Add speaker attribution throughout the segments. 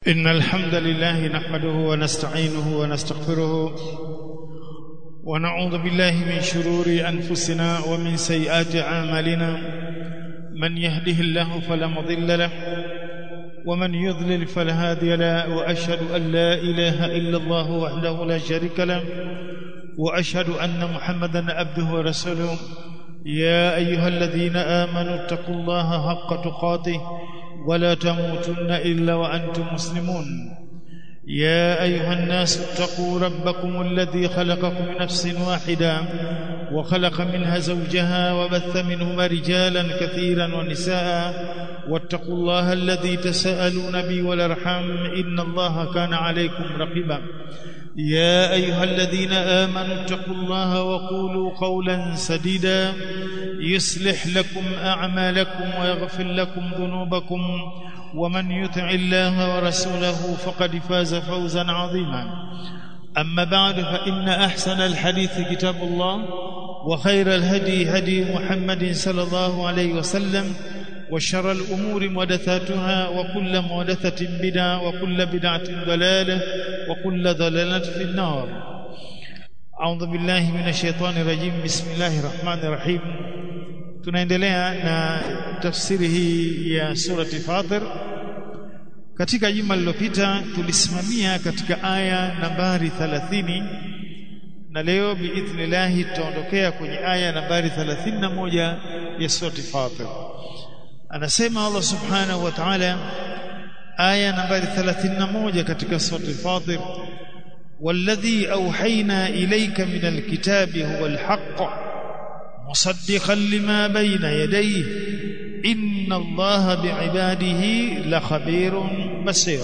Speaker 1: إن الحمد لله نحمده ونستعينه ونستغفره ونعوذ بالله من شرور أنفسنا ومن سيئات أعمالنا من يهده الله فلا مضل له ومن يضلل فلا هادي له وأشهد أن لا إله إلا الله وحده لا شريك له وأشهد أن محمدا عبده ورسوله يا أيها الذين آمنوا اتقوا الله حق تقاته ولا تموتن إلا وأنتم مسلمون يا أيها الناس اتقوا ربكم الذي خلقكم من نفس واحدة وخلق منها زوجها وبث منهما رجالا كثيرا ونساء واتقوا الله الذي تساءلون به والارحام إن الله كان عليكم رقيبا يا أيها الذين آمنوا اتقوا الله وقولوا قولا سديدا يصلح لكم أعمالكم ويغفر لكم ذنوبكم ومن يطع الله ورسوله فقد فاز فوزا عظيما أما بعد فإن أحسن الحديث كتاب الله وخير الهدي هدي محمد صلى الله عليه وسلم وشر الأمور محدثاتها وكل محدثة بدعة وكل بدعة ضلالة وكل ضلالة في النار أعوذ بالله من الشيطان الرجيم بسم الله الرحمن الرحيم tunaendelea na tafsiri hii ya surati Fatir katika juma lililopita tulisimamia katika aya nambari 30 na leo biidhnillah tutaondokea kwenye aya nambari 31 ya surati Fatir anasema Allah subhanahu wa ta'ala aya nambari 31 katika surati Fatir والذي أوحينا إليك من الكتاب هو الحق مصدقا لما بين يديه إن الله بعباده لخبير بصير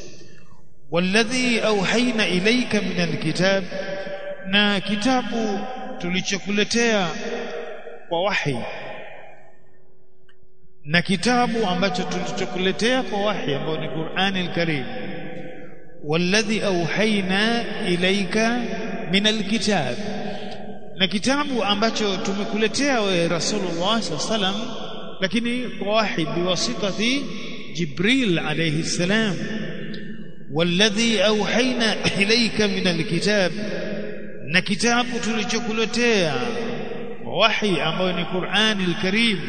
Speaker 1: والذي أوحينا إليك من الكتاب na kitabu tulichokuletea kwa wahi na kitabu ambacho tulichokuletea kwa wahi ambao ni Qur'ani al-Karim والذي أوحينا إليك من الكتاب na kitabu ambacho tumekuletea wewe Rasulullah sallam lakini kwa wahi biwasitati Jibril alayhi salam والذي أوحينا إليك من الكتاب na kitabu tulichokuletea kwa wahi ambayo ni Qur'ani al-Karim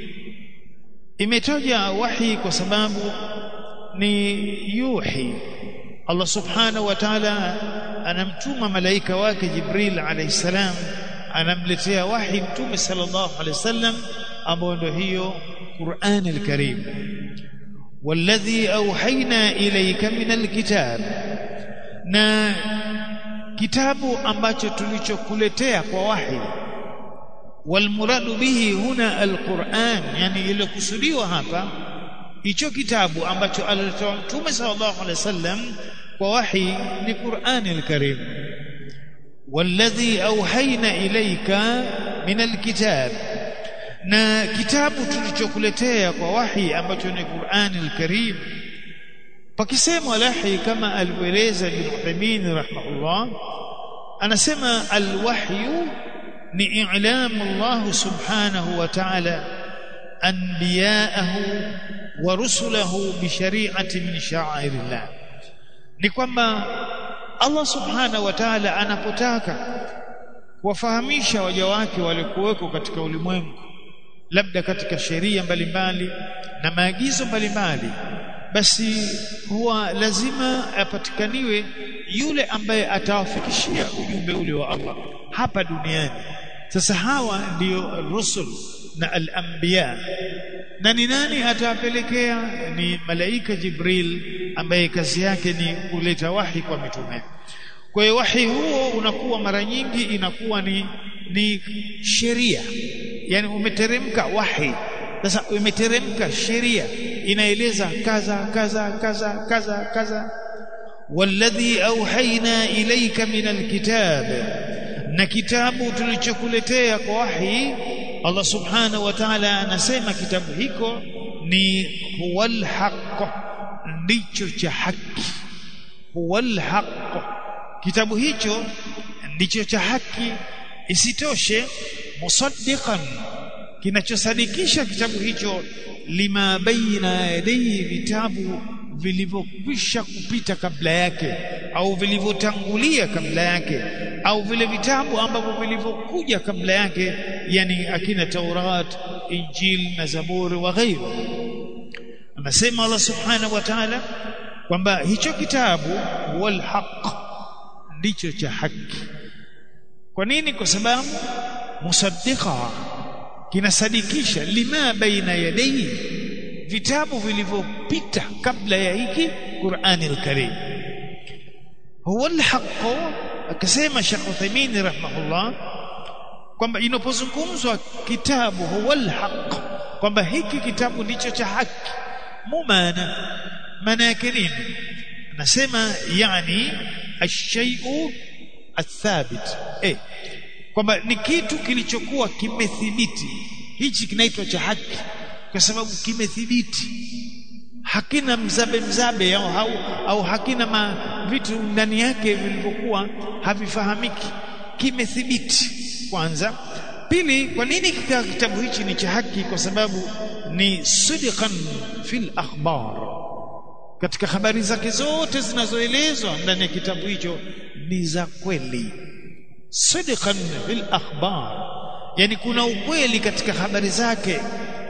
Speaker 1: imetaja wahi kwa sababu ni yuhi Allah subhanahu wa ta'ala anamtuma malaika wake Jibril alayhi salam anamletea wahi mtume sallallahu alayhi wasallam ambao ndio hiyo Qur'an al-Karim والذي أوحينا إليك من الكتاب na kitabu ambacho tulichokuletea kwa wahi walmuradu bihi huna alquran yani ile kusudiwa hapa hicho kitabu ambacho alitoa mtume sallallahu alaihi wasallam kwa wahi ni Qur'ani al-Karim والذي أوحينا إليك من الكتاب na kitabu tulichokuletea kwa wahi ambacho ni Qur'ani al-Karim pakisema lahi kama alivyoeleza Ibn Uthaymeen rahimahullah anasema al-wahyu ni i'lamu Allah subhanahu wa ta'ala anbiya'ahu wa rusulahu bi shari'ati min sha'airillah ni kwamba Allah subhanahu wa ta'ala anapotaka kuwafahamisha waja wake waliokuweko katika ulimwengu labda katika sheria mbalimbali na maagizo mbalimbali basi huwa lazima apatikaniwe yule ambaye atawafikishia ujumbe ule wa Allah hapa duniani sasa hawa ndiyo rusul na al-anbiya na ni nani atawapelekea ni malaika Jibril ambaye kazi yake ni kuleta wahi kwa mitume kwa hiyo wahi huo unakuwa mara nyingi inakuwa ni ni sheria yani umeteremka wahi sasa umeteremka sheria inaeleza kaza kaza kaza kaza kaza والذي أوحينا إليك من الكتاب na kitabu tulichokuletea kwa wahi Allah subhanahu wa ta'ala anasema kitabu hiko ni huwal haqq ndicho cha haki huwal haqq kitabu hicho ndicho cha haki isitoshe musaddiqan kinachosadikisha kitabu hicho lima baina yadayhi vitabu vilivyokwisha kupita kabla yake au vilivyotangulia kabla yake au vile vitabu ambavyo vilivyokuja kabla yake yani akina Taurat Injil na Zaburi wa ghairu anasema Allah subhanahu wa ta'ala kwamba hicho kitabu wal haq ndicho cha haki kwa nini kwa sababu musaddiqa kinasadikisha lima baina yadayhi vitabu vilivyopita kabla ya hiki Qur'ani al-Karim huwa al-haq akasema Sheikh Uthaymeen rahimahullah kwamba inapozungumzwa kitabu huwa al-haq kwamba hiki kitabu ndicho cha haki mumana maana yake nini anasema yani ash-shay'u athabit eh kwamba ni kitu kilichokuwa kimethibiti hichi kinaitwa cha haki kwa sababu kimethibiti hakina mzabe mzabe au, au, au hakina ma, vitu ndani yake vilivyokuwa havifahamiki kimethibiti kwanza pili kwa nini kika kitabu hichi ni cha haki kwa sababu ni sidqan fil akhbar katika habari zake zote zinazoelezwa ndani ya kitabu hicho ni za kweli sidqan fil akhbar yani kuna ukweli katika habari zake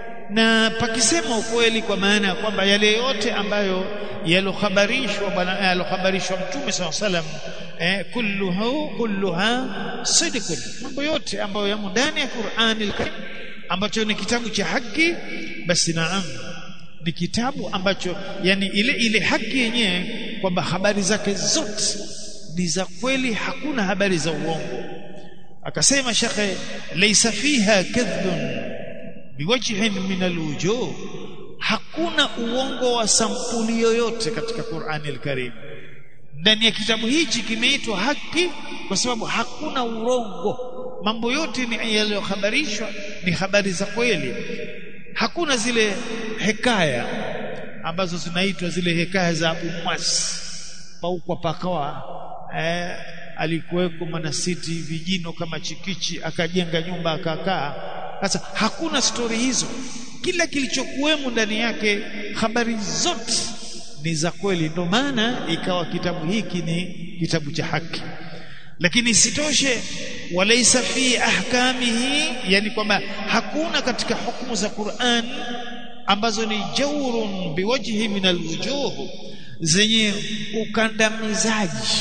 Speaker 1: na pakisema ukweli kwa maana ya kwamba yale yote ambayo yalokhabarishwa bwana yalokhabarishwa mtume saw salam eh, kulluhu kulluha sidqun mambo yote ambayo yamo ndani ya Qur'ani al-Karim ambacho ni kitabu cha haki basi naam ni kitabu ambacho yani ile ile haki yenyewe kwamba habari zake zote ni za kweli hakuna habari za uongo akasema shekhe laysa fiha kadhbun biwajhin min alwujuh hakuna uongo wa sampuli yoyote katika Qur'ani al-Karim ndani ya kitabu hichi kimeitwa haki kwa sababu hakuna urongo mambo yote ni yaliyohabarishwa ni habari za kweli hakuna zile hekaya ambazo zinaitwa zile hekaya za Abu Mwas paukwa pakawa eh, alikuweko manasiti vijino kama chikichi akajenga nyumba akakaa sasa hakuna stori hizo kila kilichokuwemo ndani yake habari zote ni za kweli ndio maana ikawa kitabu hiki ni kitabu cha haki lakini isitoshe walaysa fi ahkamihi yani kwamba hakuna katika hukumu za Qur'an ambazo ni jaurun biwajhi min alwujuh zenye ukandamizaji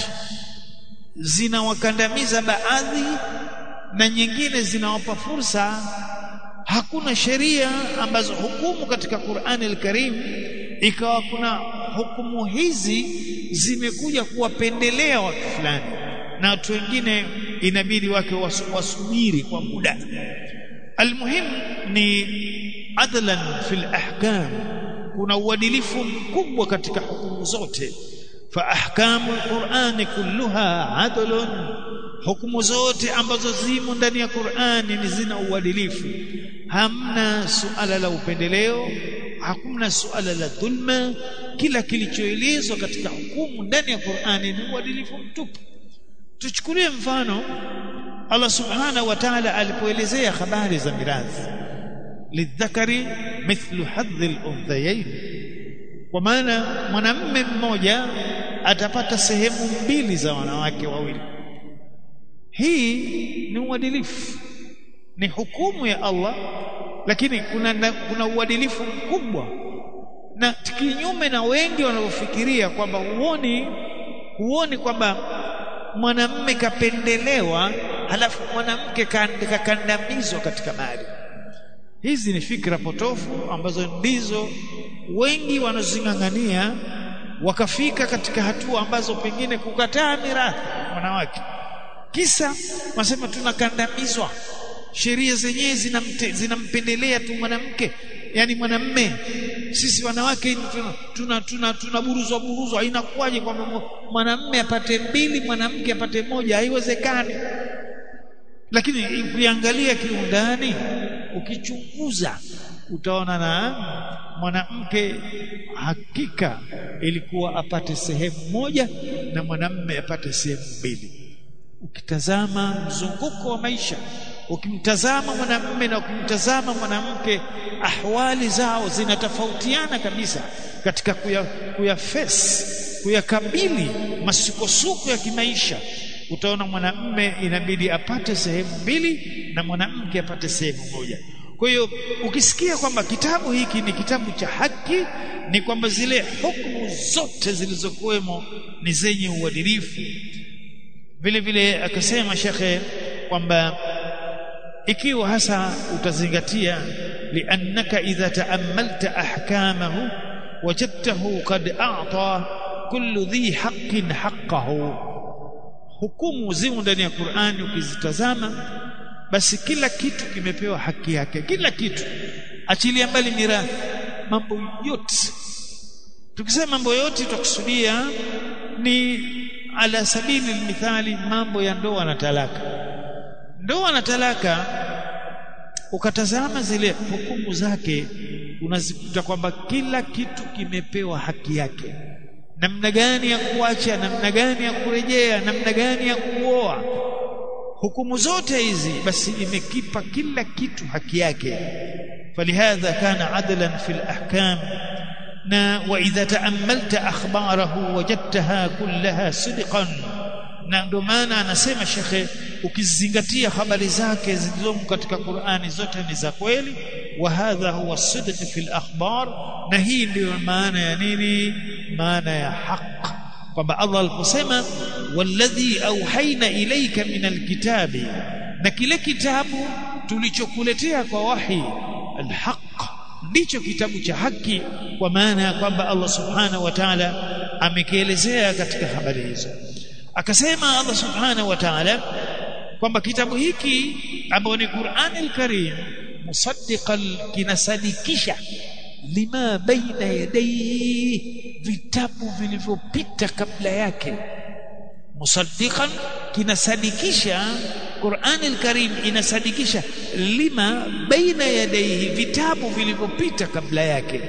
Speaker 1: zinawakandamiza baadhi na nyingine zinawapa fursa hakuna sheria ambazo hukumu katika Qur'ani al-Karim ikawa kuna hukumu hizi zimekuja kuwapendelea watu fulani na watu wengine inabidi wake wasubiri kwa muda almuhim ni adlan fil ahkam kuna uadilifu mkubwa katika hukumu zote fa ahkamu alqur'ani kulluha adlun hukumu zote ambazo zimo ndani ya Qur'ani ni zina uadilifu hamna suala la upendeleo hakuna suala la dhulma kila kilichoelezwa katika hukumu ndani ya Qur'ani ni uadilifu mtupu tuchukulie mfano Allah subhanahu wa ta'ala alipoelezea habari za mirathi lidhakari mithlu hadhi al-unthayayn kwa maana mwanamume mmoja atapata sehemu mbili za wanawake wawili hii ni uadilifu ni hukumu ya Allah lakini kuna kuna uadilifu mkubwa na kinyume na wengi wanavyofikiria kwamba huoni huoni kwamba mwanamume kapendelewa halafu mwanamke kakandamizwa katika mali hizi ni fikra potofu ambazo ndizo wengi wanazing'ang'ania wakafika katika hatua ambazo pengine kukataa mirathi wanawake kisa wasema tunakandamizwa sheria zenyewe zinampendelea tu mwanamke yani mwanamme sisi wanawake tuna tuna, tuna, tuna buruzwa buruzwa inakuwaje kwamba mwanamme apate mbili mwanamke apate moja haiwezekani lakini ukiangalia kiundani ukichunguza utaona na mwanamke hakika ilikuwa apate sehemu moja na mwanamme apate sehemu mbili ukitazama mzunguko wa maisha ukimtazama mwanamume na ukimtazama mwanamke ahwali zao zinatofautiana kabisa katika kuya, kuya face kuyakabili masukosuko ya kimaisha utaona mwanamume inabidi apate sehemu mbili na mwanamke apate sehemu moja kwa hiyo ukisikia kwamba kitabu hiki ni kitabu cha haki ni kwamba zile hukumu zote zilizokuwemo ni zenye uadilifu vile vile akasema shekhe kwamba ikiwa hasa utazingatia liannaka idha taammalta ahkamahu wajadtahu qad a'ta kullu dhi haqqin haqqahu hukumu zimo ndani ya Qur'ani ukizitazama basi kila kitu kimepewa haki yake kila kitu achilia mbali mirathi mambo yote tukisema mambo yote tutakusudia ni ala sabili mithali mambo ya ndoa na talaka ndoa na talaka ukatazama zile hukumu zake unazikuta kwamba kila kitu kimepewa haki yake namna gani ya kuacha namna gani ya kurejea namna gani ya kuoa hukumu zote hizi basi imekipa kila kitu haki yake falihadha kana adlan fil ahkam na wa idha taamalta akhbarahu wajadtaha kullaha sidqan na ndio maana anasema shekhe ukizingatia habari zake zilizomo katika Qur'ani zote ni za kweli wa hadha huwa sidq fil akhbar na hii ndiyo maana ya nini maana ya haq kwamba Allah aliposema walladhi auhaina ilayka min alkitabi na kile kitabu tulichokuletea kwa wahi alhaq ndicho kitabu cha haki kwa maana ya kwamba Allah subhanahu wa ta'ala amekielezea katika habari hizo akasema Allah subhanahu wa ta'ala kwamba kitabu hiki ambacho ni Qur'ani al-Karim musaddiqan kinasadikisha lima baina yadayhi vitabu vilivyopita kabla yake musaddiqan kinasadikisha Qur'an al-Karim inasadikisha lima baina yadayhi vitabu vilivyopita kabla yake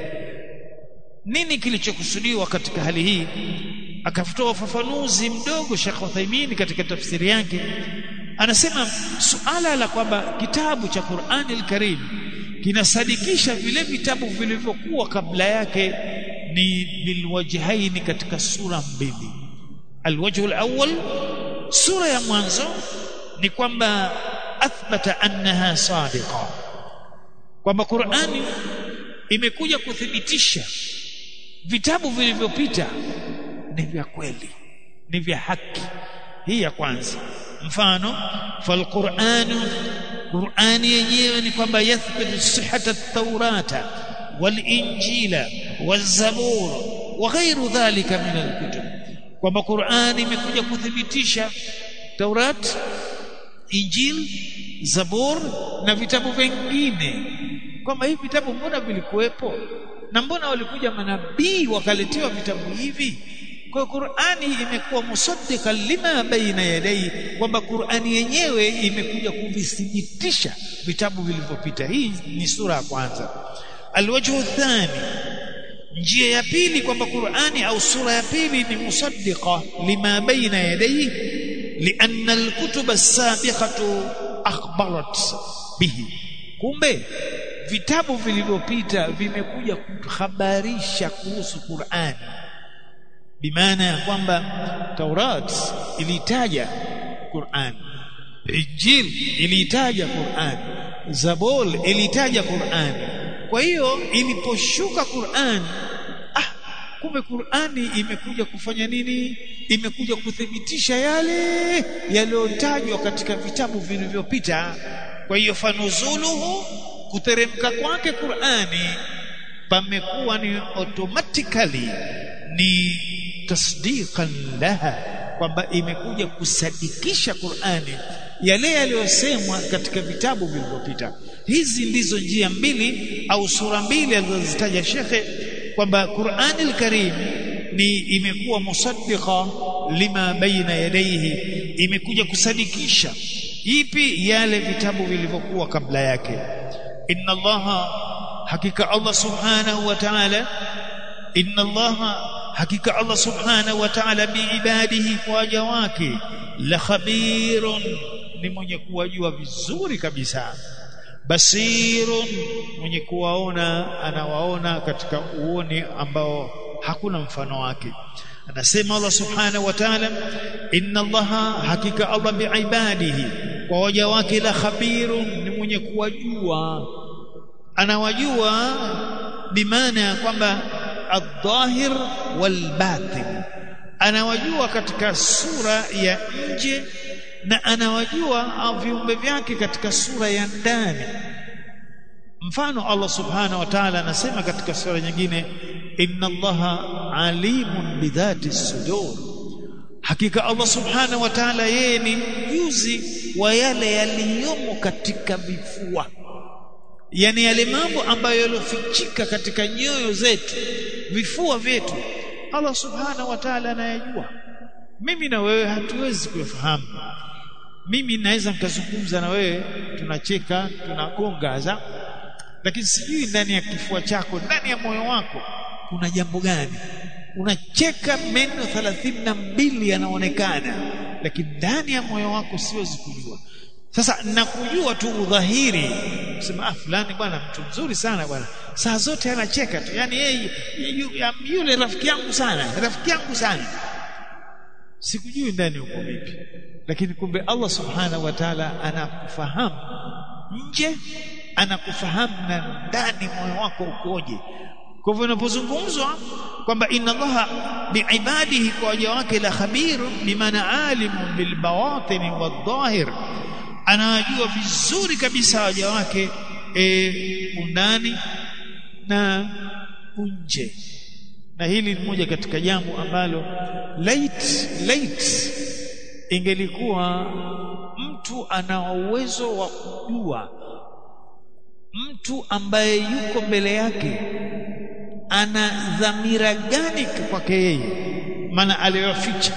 Speaker 1: nini kilichokusudiwa katika hali hii akatoa ufafanuzi mdogo Sheikh Uthaymeen katika tafsiri yake anasema suala la kwamba kitabu cha Qur'an al-Karim kinasadikisha vile vitabu vilivyokuwa kabla yake ni bilwajhaini katika sura mbili alwajhu alawwal sura ya mwanzo ni kwamba athbata annaha sadiqa kwamba Qur'ani imekuja kuthibitisha vitabu vilivyopita ni vya kweli ni vya haki hii ya kwanza mfano falquranu qurani yenyewe ni kwamba yathbitu sihhata at-taurata wal-injila waz-zabur wa ghairu dhalika min al-kutub kwamba qurani imekuja kuthibitisha taurat injil zabur na vitabu vingine kwamba hivi vitabu mbona vilikuwepo na mbona walikuja manabii wakaletewa vitabu hivi kwa Qur'ani imekuwa musaddiqan lima baina yadai kwamba Qur'ani yenyewe imekuja kuvithibitisha vitabu vilivyopita hii ni sura ya kwanza alwajhu thani njia ya pili kwamba Qur'ani au sura ya pili ni musaddiqa lima baina yadai lianna alkutub as-sabiqatu akhbarat bihi kumbe vitabu vilivyopita vimekuja kuhabarisha kuhusu Qur'ani bimaana ya kwamba Taurat ilitaja Qur'an Injil ilitaja Qur'an Zabur ilitaja Qur'an kwa hiyo iliposhuka Qur'an ah kumbe Qur'ani imekuja kufanya nini imekuja kuthibitisha yale yaliyotajwa katika vitabu vilivyopita kwa hiyo fanuzuluhu kuteremka kwake Qur'ani pamekuwa ni automatically ni tasdiqan laha kwamba imekuja kusadikisha Qur'ani yale yaliyosemwa katika vitabu vilivyopita hizi ndizo njia mbili au sura mbili alizozitaja shekhe kwamba Qur'ani al-Karim ni imekuwa musaddiqa lima baina yadayhi imekuja kusadikisha ipi yale vitabu vilivyokuwa kabla yake inna allaha hakika Allah subhanahu wa ta'ala inna allaha hakika Allah subhanahu wa ta'ala biibadihi kwa waja wake la khabirun ni mwenye kuwajua vizuri kabisa basirun mwenye kuwaona anawaona katika uoni ambao hakuna mfano wake anasema Allah subhanahu wa ta'ala inna allaha hakika Allah biibadihi kwa waja wake la khabirun ni mwenye kuwajua anawajua bimaana ya kwamba adh-dhahir wal batin anawajua katika sura ya nje na anawajua viumbe vyake katika sura ya ndani mfano Allah subhanahu wa ta'ala anasema katika sura nyingine inna allaha alimun bidhati sudur hakika Allah subhanahu wa ta'ala yeye ni mjuzi wa yale yaliyomo katika vifua yani yale mambo ambayo yalofichika katika nyoyo zetu vifua vyetu Allah subhanahu wa ta'ala anayajua mimi na wewe hatuwezi kuyafahamu mimi naweza nikazungumza na wewe tunacheka tunagongaza lakini sijui ndani ya kifua chako ndani ya moyo wako kuna jambo gani unacheka meno thelathini na mbili yanaonekana lakini ndani ya moyo wako siwezi kujua sasa nakujua tu udhahiri sema ah fulani bwana mtu mzuri sana bwana saa zote anacheka tu yani yeye yule rafiki yangu sana rafiki yangu sana sikujui ndani uko vipi lakini kumbe Allah subhanahu wa ta'ala anakufahamu nje anakufahamu na ndani moyo wako ukoje kwa hivyo inapozungumzwa kwamba inna allaha biibadihi kwa waja wake la khabirun bimaana alimun bilbawatin wadhahir anajua vizuri kabisa waja wake e, undani na unje na hili ni moja katika jambo ambalo late late ingelikuwa mtu ana uwezo wa kujua mtu ambaye yuko mbele yake ana dhamira gani kwake yeye maana aliyoficha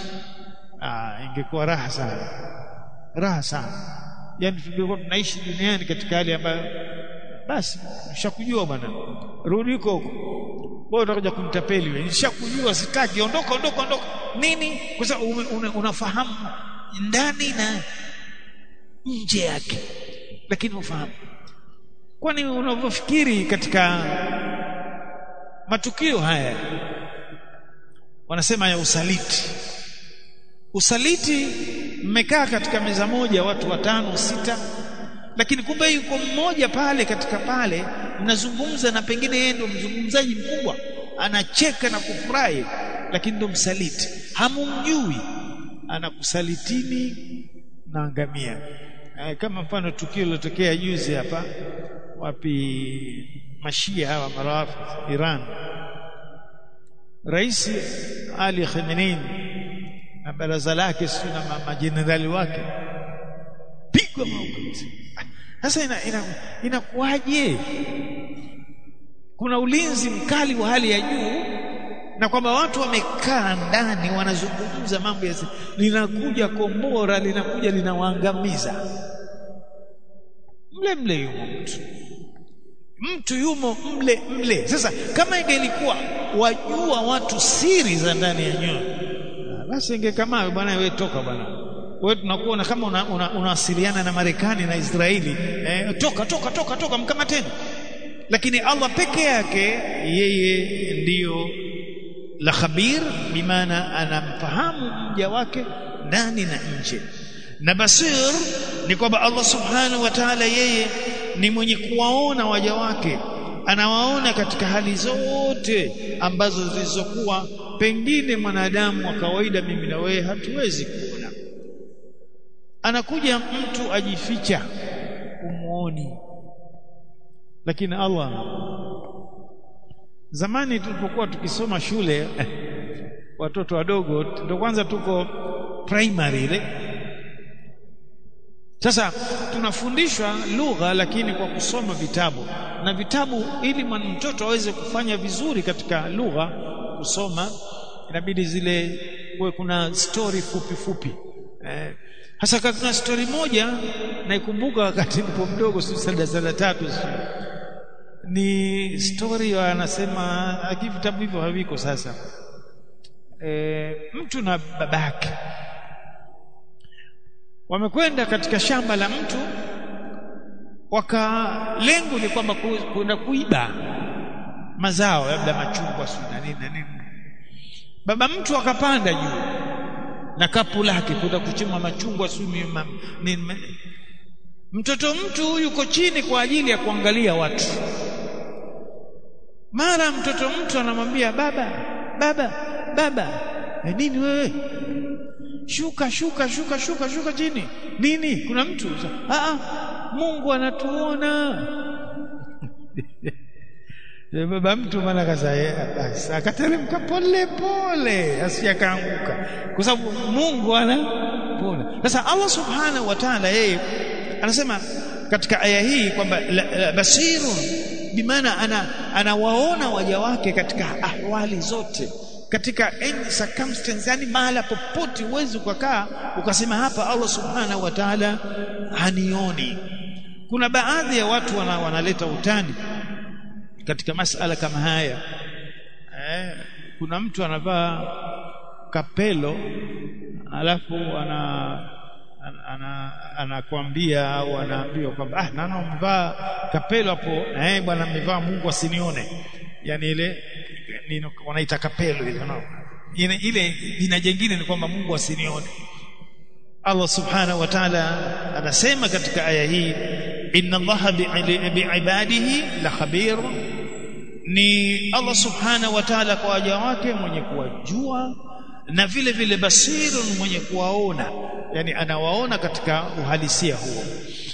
Speaker 1: ah ingekuwa raha sana raha sana yani tungekuwa tunaishi duniani katika hali ambayo basi nishakujua bwana rudi huko huko wewe utakuja kunitapeli wewe nishakujua sitaki ondoka ondoka ondoka nini kwa sababu una, unafahamu ndani na nje yake lakini ufahamu kwani unavyofikiri katika matukio haya wanasema ya usaliti usaliti mmekaa katika meza moja watu watano sita lakini kumbe yuko mmoja pale katika pale mnazungumza na pengine yeye ndo mzungumzaji mkubwa anacheka na kufurahi lakini ndo msaliti hamumjui anakusalitini na angamia kama mfano tukio lilotokea juzi hapa wapi mashia hawa marafu Iran Rais Ali Khamenei na baraza lake sio na majenerali wake pigwa mauti sasa inakuwaje ina, ina kuna ulinzi mkali wa hali ya juu na kwamba watu wamekaa ndani wanazungumza mambo ya linakuja kombora linakuja linawaangamiza mle mle yumo mtu mtu yumo mle mle sasa kama ingelikuwa wajua watu siri za ndani ya nyoyo basi ingekamawe bwana wewe toka bwana wewe tunakuona kama unawasiliana una, una na Marekani na Israeli eh, toka toka toka toka mkamateni lakini Allah peke yake yeye ndiyo la khabir bimaana anamfahamu mja wake ndani na nje na basir ni kwamba Allah subhanahu wa ta'ala yeye ni mwenye kuwaona waja wake anawaona katika hali zote ambazo zilizokuwa pengine mwanadamu wa kawaida mimi na wewe hatuwezi kuona anakuja mtu ajificha umuoni lakini Allah zamani tulipokuwa tukisoma shule watoto wadogo ndio kwanza tuko primary ile sasa tunafundishwa lugha lakini kwa kusoma vitabu na vitabu ili mtoto aweze kufanya vizuri katika lugha kusoma inabidi zile kuwe kuna story fupi fupi eh, hasa kuna story moja naikumbuka wakati nipo mdogo sisi darasa la tatu ni story anasema lakini vitabu hivyo haviko sasa e, mtu na babake wamekwenda katika shamba la mtu waka lengo ni kwamba kwenda kuiba mazao labda machungwa si na nini na nini baba mtu akapanda juu na kapu lake kwenda kuchuma machungwa si nini mtoto mtu yuko chini kwa ajili ya kuangalia watu mara mtoto mtu anamwambia baba baba baba e nini wewe shuka shuka shuka shuka shuka chini nini kuna mtu ah Mungu anatuona baba mtu maana kasa akateremka pole pole asiyakaanguka kwa sababu Mungu anapona sasa Allah subhanahu wa ta'ala yeye anasema katika aya hii kwamba basirun bimaana ana anawaona waja wake katika ahwali zote katika any circumstance yani mahala popote uwezi ukakaa ukasema hapa Allah subhanahu wa ta'ala hanioni kuna baadhi ya watu wana, wanaleta utani katika masala kama haya eh, kuna mtu anavaa kapelo alafu ana anakwambia ana, au anaambiwa kwamba ah nana umevaa kapelo hapo eh bwana amevaa Mungu asinione yani ile nino, wanaita kapelo ile no. ile ile jina jingine ni kwamba Mungu asinione Allah subhanahu wa ta'ala anasema katika aya hii inna allaha biibadihi la khabir ni Allah subhanahu wa ta'ala kwa waja wake mwenye kuwajua na vile vile basirun mwenye kuwaona yani anawaona katika uhalisia huo